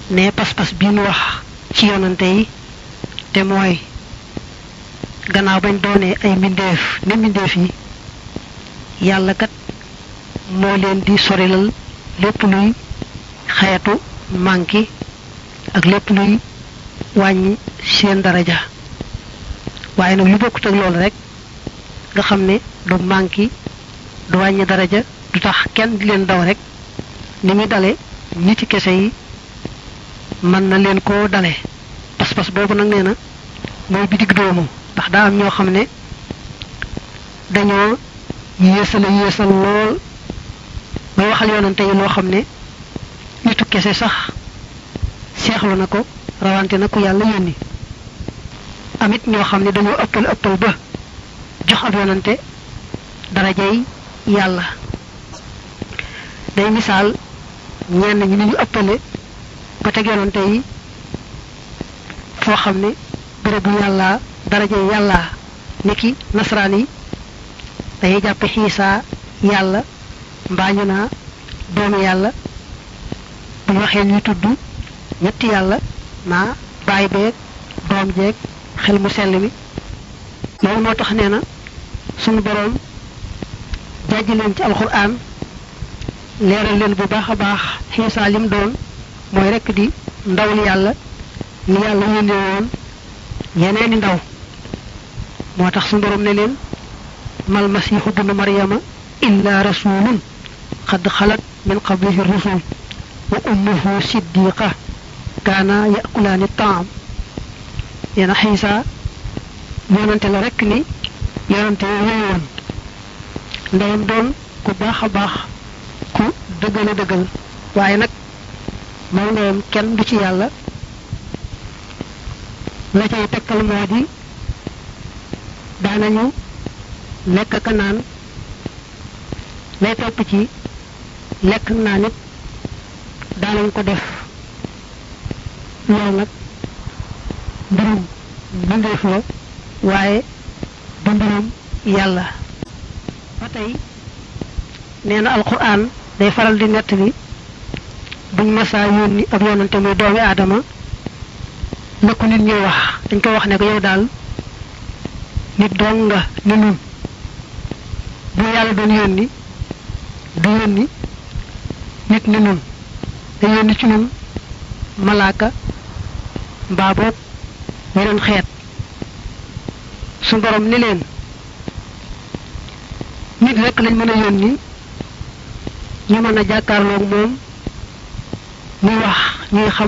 ne pas-pas bi nu wax ci yonante yi te mooy gannaaw bañ doonee ay mbindeef ne mbindeef yi yàlla kat moo leen di sorilal lépp luy xeetu manki ak lépp luy wàññi seen daraja waaye nag lu bokkut ak loolu rek nga xam ne du manki du wàññi daraja du tax kenn di leen daw rek ni muy dale ñi ci kese yi mën na leen koo dale pas-pas boobu nag nee na mooy bi digg doomu ndax daa am ñoo xam ne dañoo yéesala yéesal lool bay waxal yoonante yi loo xam ne nitu kese sax seexlu na ko rawante na ku yàlla yónni amit ñoo xam ne dañoo ëppal ëppal ba jox ab yoonante darajay yàlla day misaal ñenn ñi ni ñu ëppale ba teg yoonante yi foo xam ne bérébu yàlla darajay yàlla niki nasaraan yi dañuy jàppe xiisaa yàlla mbaa ñu naa doomu yàlla bu ñu waxee ñuy tudd ñetti yàlla naa baay beeg doom jeeg xel mu sell mi loolu moo tax nee na sunu boroom jàjj leen ci alxuraan leeral leen bu baax a baax xiisaa lim doon mooy rekk di ndawul yàlla ni yàlla yónnee woon yeneeni ndaw moo tax sunu boroom ne leen mal masiixu bnu maryama illa rasulun qad xalat min qablihi rusul wa ummuhu siddiqa kaana yakulaani taam yeena xiisa yonante la rekk ni yonante yooyu woon ndeyam doon ku baax a baax ku dëggal a dëggal waaye nag moom ndeyam kenn du ci yàlla la cay tekkal moo di daanañu lekk ka naan lay topp ci lekk naa nit daanañ ko def loolu nag mbirum mbindeef la waaye du mbirum yàlla ba tey nee na alquran day faral di nett bi buñ masaa yónni ab yonante muy doomi aadama la ko nit ñuy wax dañ koy wax ne ko yow daal nit doon nga ni nun bu yàlla doon yónni du yónni nit ni nun da yónni ci nun malaaka mbaa boog yeneen xeet su borom ni leen nit rekk lañ mën a yónni ñu mën a jàkkaarloog moom muy wax ñuy xam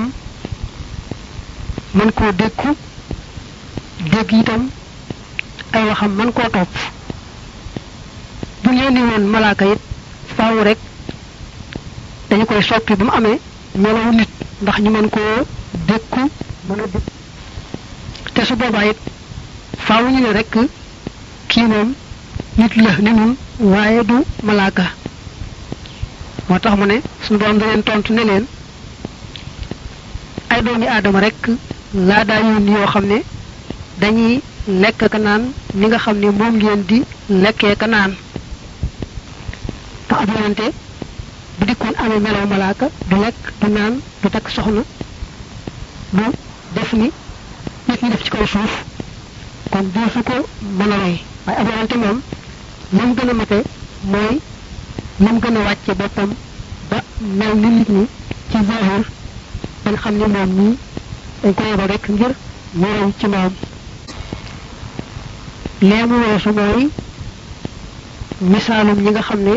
mën koo dékku dégg itam ay waxam mën koo topp bu ñu yónni woon malaaka it faaw rek dañu koy soppi ba mu amee melawu nit ndax ñu mën koo dékku mën a dékku te su boobaa it faaw ñu ne rek kii moom nit la ni nun waaye du malaaka moo tax mu ne suñu borom da leen tontu ne leen ay doomi aadama rek laa daa yónni yoo xam ne dañuy lekk ka naan ni nga xam ne moom ngeen di lekkee ka naan tax ab yonante bu dikkoon amee melaw malaaka du lekk du naan du takk soxna du def ni nit ñi def ci kaw suuf kon doo su ko mën a roy waaye ab yonante moom nam gën a mate mooy nam gën a wàcce boppam ba mel ni nit ñi ci zahir bañ xam ne moom nii dañ ko yebal rek ngir ñu roy ci moom leemu weesu mooy misaalum ñi nga xam ne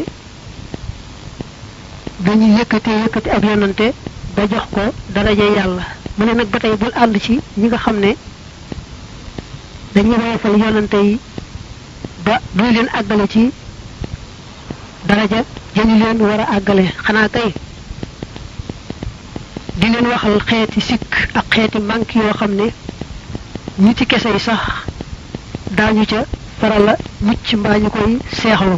dañuy yëkkate yëkkati ab yonante ba jox ko daraja yàlla mu ne nag ba tey bul ànd ci ñi nga xam ne dañuy woyofal yonante yi ba duy leen àggale ci daraja jëñu leen war a àggale xanaa kay di leen waxal xeeti sikk ak xeeti manque yoo xam ne ñi ci kese yi sax daañu ca farala mucc mbaa ñu koy seexlu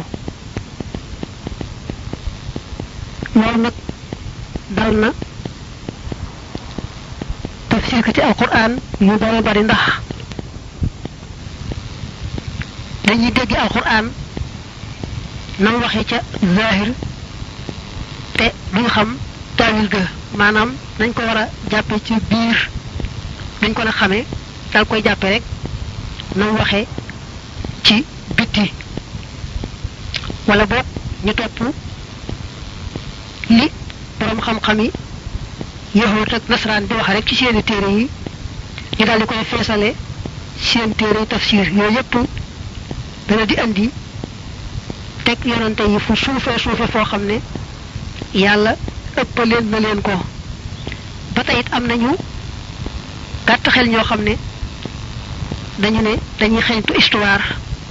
loolu nag dal na tafsir ko ci alquran yu bari bari ndax dañuy dégg alquran nam waxe ca zahir te duñ xam taawil ga maanaam nañ ko war a jàppe ci biir dañ ko la xamee dal koy jàppe rek na mu waxee ci bitti wala boog ñu topp li borom xam-xam yi yahut ak nasaraan di wax rek ci seeni téere yi ñu daal di koy feesale seen téere tafsir yooyu yëpp dana di andi teg yonante yi fu suufee suufe foo xam ne yàlla ëppaleen na leen ko ba tey it am nañu gàtt xel ñoo xam ne dañu ne dañuy xeeñtu histoire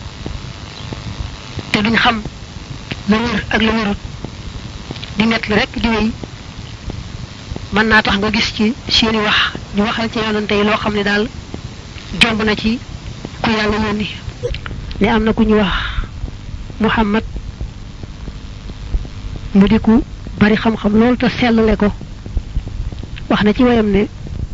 te duñ xam la wér ak la wérut di nett li rek di wéy mën naa tax nga gis ci seeni wax ñu waxal ci yonante yi loo xam ne daal jomb na ci ku yàlla yónni ne am na ku ñu wax muhammad mu di ku bari xam-xam loolu te sellale ko wax na ci wayam ne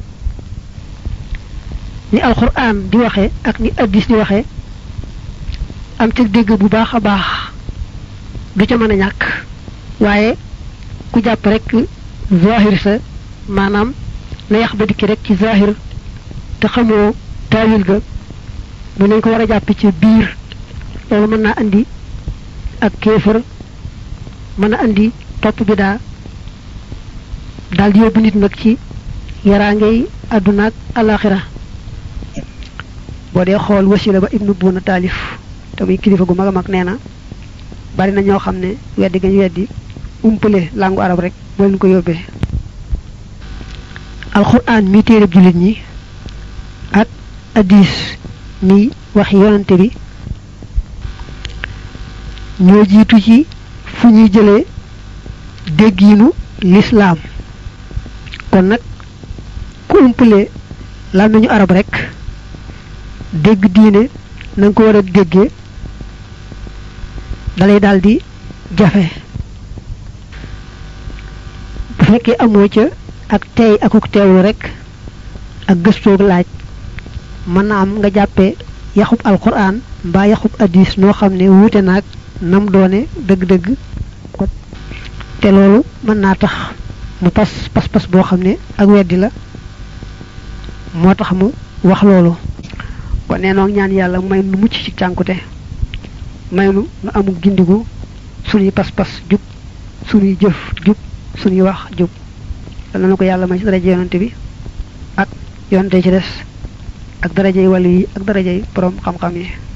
ni alquran di waxe ak ni addis di waxe am ci dégg bu baax a baax du ca mën a ñàkk waaye ku jàpp rek zahir sa maanaam na yax ba dikki rek ci zahir te xamoo taawil ga mu nañ ko war a jàpp ci biir loolu mën naa andi ak kéefër mën a andi topp bi daa daal di yóbbu nit nag ci yaraangey àdduna ak alaxira boo dee xool wasila ba ibnu buuna taalif te muy kilifa gu mag a mag nee na bari na ñoo xam ne weddi gañ weddi umpale langu arab rek moo leen ko yóbbee alquran mi téereb jullit ñi ak addis mi wax yonante bi ñoo jiitu ci fu ñuy jëlee déggiinu lislaam kon nag ku umpale làmmiñu arab rek dégg diine na nga ko war a déggee dalay daal di jafe bu fekkee amoo ca ak tey akuk teewlu rek ak gëstoog laaj mën na am nga jàppee yaxub alquran mbaa yaxub addis noo xam ne wuute naag nam doone dëgg-dëgg te loolu mën naa tax mu pas pas-pas boo xam ne ak weddi la moo tax mu wax loolu kon nee noog ñaan yàlla may nu mucc ci cànkute may nu nu amul gindigu suñuy pas-pas jub suñuy jëf jub suñuy wax jub dana na ko yàlla may ci daraje yonante bi ak yonante ci des ak darajey wàllu yi ak darajey borom xam-xam yi